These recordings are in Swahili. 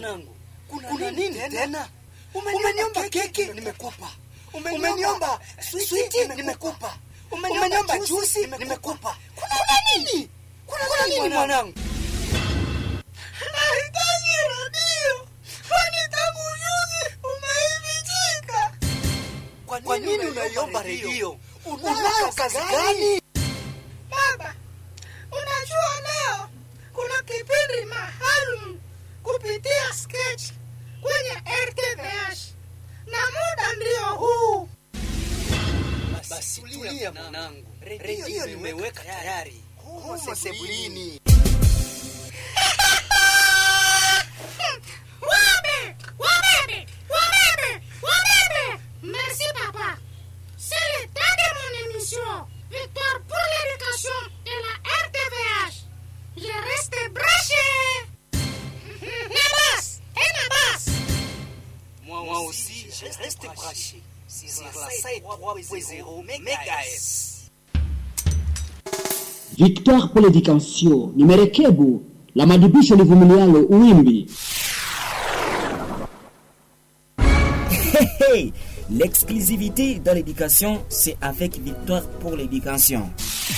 mwanangu kuna nini tena umeniomba keki nimekupa umeniomba switi nimekupa umeniomba juisi nimekupa kuna nini kuna nini mwanangu nahitaji redio kwani tangu juzi umeivichika kwa nini unaiomba redio unayo kazi gani baba unajua leo kuna kipindi maalum kupitia sketch kwenye rtvh na muda ndio huu basi tulia mwanangu redio nimeweka tayari humo sebulini Wabebe, wabebe, wabebe, wabebe. Merci papa. C'est le temps de mon émission. Victoire pour l'éducation et la RTVH. Je reste branché. Nabas, et Nabas. moi aussi je reste branché sur la site 3.0 MHz Victoire pour l'éducation ni merekebu la madibisho livumilialo uwimbi Hey, L'exclusivité dans l'éducation, c'est avec Victoire pour l'éducation.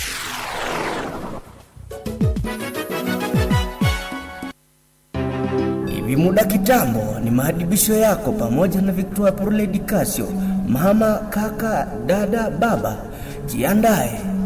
Hivi muda kitambo ni maadibisho yako pamoja na Victoire pour l'Education. Mama, kaka, dada, baba, jiandae